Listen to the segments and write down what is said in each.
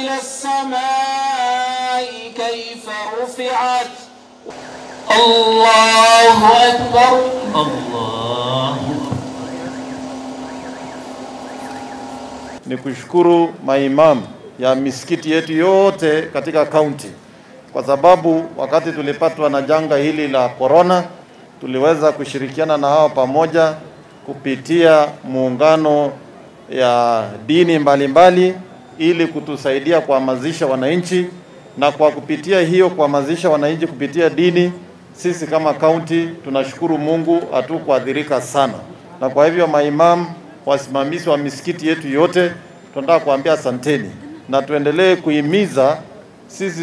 إلى السماء كيف رفعت الله أكبر الله ni kushukuru maimamu ya misikiti yetu yote katika kaunti, kwa sababu wakati tulipatwa na janga hili la korona, tuliweza kushirikiana na hao pamoja kupitia muungano ya dini mbalimbali mbali, ili kutusaidia kuhamasisha wananchi, na kwa kupitia hiyo kuhamasisha wananchi kupitia dini, sisi kama kaunti tunashukuru Mungu hatukuathirika sana, na kwa hivyo maimamu wasimamizi wa misikiti yetu yote, tunataka kuambia asanteni na tuendelee kuhimiza sisi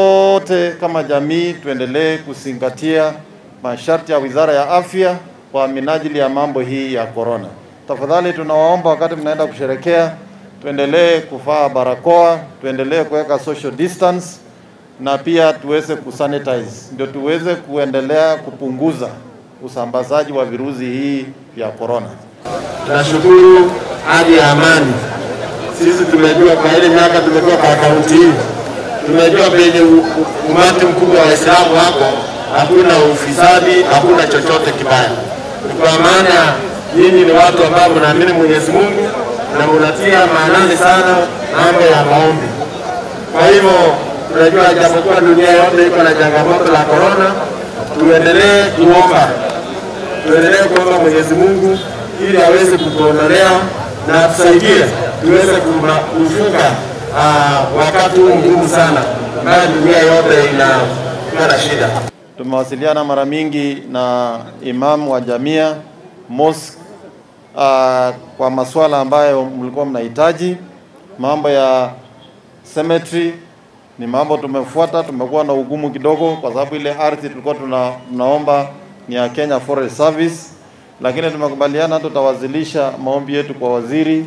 zote kama jamii tuendelee kuzingatia masharti ya Wizara ya Afya kwa minajili ya mambo hii ya corona. Tafadhali tunawaomba wakati mnaenda kusherekea, tuendelee kuvaa barakoa, tuendelee kuweka social distance na pia tuweze kusanitize, ndio tuweze kuendelea kupunguza usambazaji wa virusi hii vya corona. Tunashukuru hali ya amani. Sisi tumejua kwa ile miaka tumekuwa kwa kaunti hii, tumejua penye u- u- umati mkubwa wa Waislamu wako, hakuna ufisadi, hakuna chochote kibaya. Kwa maana nyinyi ni watu ambao mnaamini Mwenyezi Mungu na mnatia maanani sana mambo ya maombi. Kwa hivyo tunajua japokuwa dunia yote iko na changamoto la korona, tuendelee kuomba tuendelee kuomba Mwenyezi Mungu ili aweze kutuondolea na atusaidie tuweze kuma- kuvuka ah, wakati huu mgumu sana ambayo dunia yote inakuwa na shida. Tumewasiliana mara mingi na imam wa jamia mosque uh, kwa masuala ambayo mlikuwa mnahitaji. Mambo ya cemetery ni mambo tumefuata, tumekuwa na ugumu kidogo kwa sababu ile ardhi tulikuwa tuna, tunaomba ni ya Kenya Forest Service, lakini tumekubaliana tutawasilisha maombi yetu kwa waziri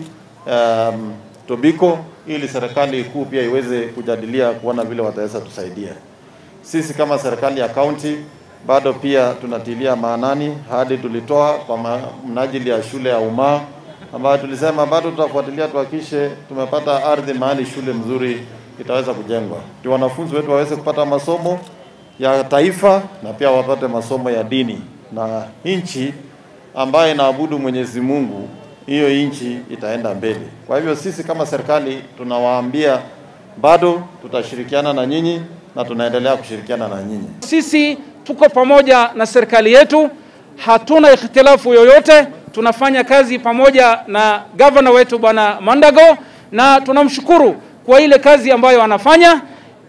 um, Tobiko ili serikali kuu pia iweze kujadilia kuona vile wataweza tusaidia. Sisi kama serikali ya kaunti bado pia tunatilia maanani hadi tulitoa kwa ma- mnajili ya shule ya umma ambayo tulisema bado tutafuatilia tuhakikishe tumepata ardhi mahali shule mzuri itaweza kujengwa, ndio wanafunzi wetu waweze kupata masomo ya taifa na pia wapate masomo ya dini, na nchi ambayo inaabudu Mwenyezi Mungu, hiyo nchi itaenda mbele. Kwa hivyo sisi kama serikali tunawaambia bado tutashirikiana na nyinyi na tunaendelea kushirikiana na nyinyi. Sisi tuko pamoja na serikali yetu, hatuna ikhtilafu yoyote. Tunafanya kazi pamoja na gavana wetu bwana Mandago, na tunamshukuru kwa ile kazi ambayo anafanya.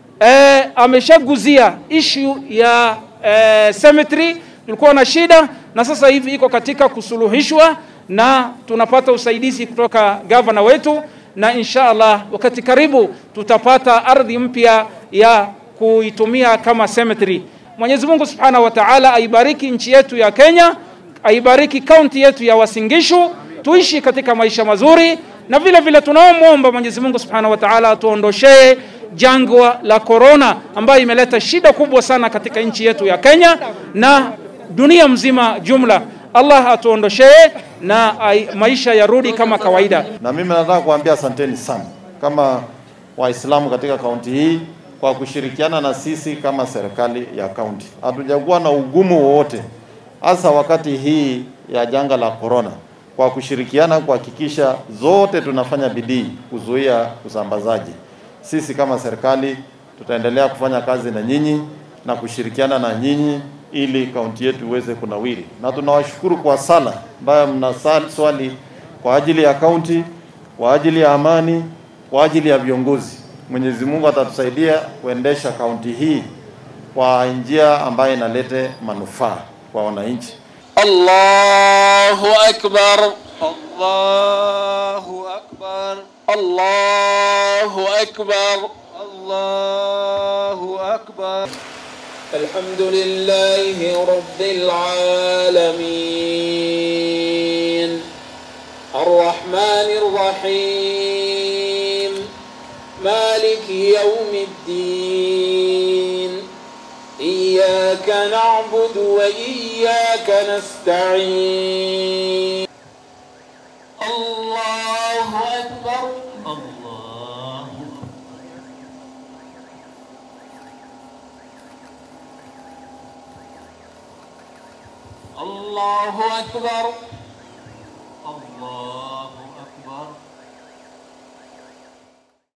E, ameshaguzia issue ya e, cemetery, tulikuwa na shida na sasa hivi iko katika kusuluhishwa na tunapata usaidizi kutoka gavana wetu, na insha Allah wakati karibu tutapata ardhi mpya ya kuitumia kama cemetery. Mwenyezi Mungu Subhanahu wa Ta'ala aibariki nchi yetu ya Kenya, aibariki kaunti yetu ya Wasingishu, tuishi katika maisha mazuri, na vile vile tunaomwomba Mwenyezi Mungu Subhanahu wa Ta'ala atuondoshee jangwa la korona ambayo imeleta shida kubwa sana katika nchi yetu ya Kenya na dunia mzima jumla. Allah atuondoshee na ai, maisha yarudi kama kawaida. Na mimi nataka kuambia asanteni sana kama Waislamu katika kaunti hii kwa kushirikiana na sisi kama serikali ya kaunti. Hatujakuwa na ugumu wowote, hasa wakati hii ya janga la korona, kwa kushirikiana kuhakikisha zote tunafanya bidii kuzuia usambazaji. Sisi kama serikali tutaendelea kufanya kazi na nyinyi na kushirikiana na nyinyi ili kaunti yetu iweze kunawiri, na tunawashukuru kwa sala ambayo mnaswali kwa ajili ya kaunti, kwa ajili ya amani, kwa ajili ya viongozi. Mwenyezi Mungu atatusaidia kuendesha kaunti hii kwa njia ambayo inalete manufaa kwa wananchi. الله أكبر الله أكبر الله أكبر الله أكبر الحمد لله رب العالمين الرحمن الرحيم مالك يوم الدين إياك نعبد وإياك نستعين الله أكبر الله الله أكبر الله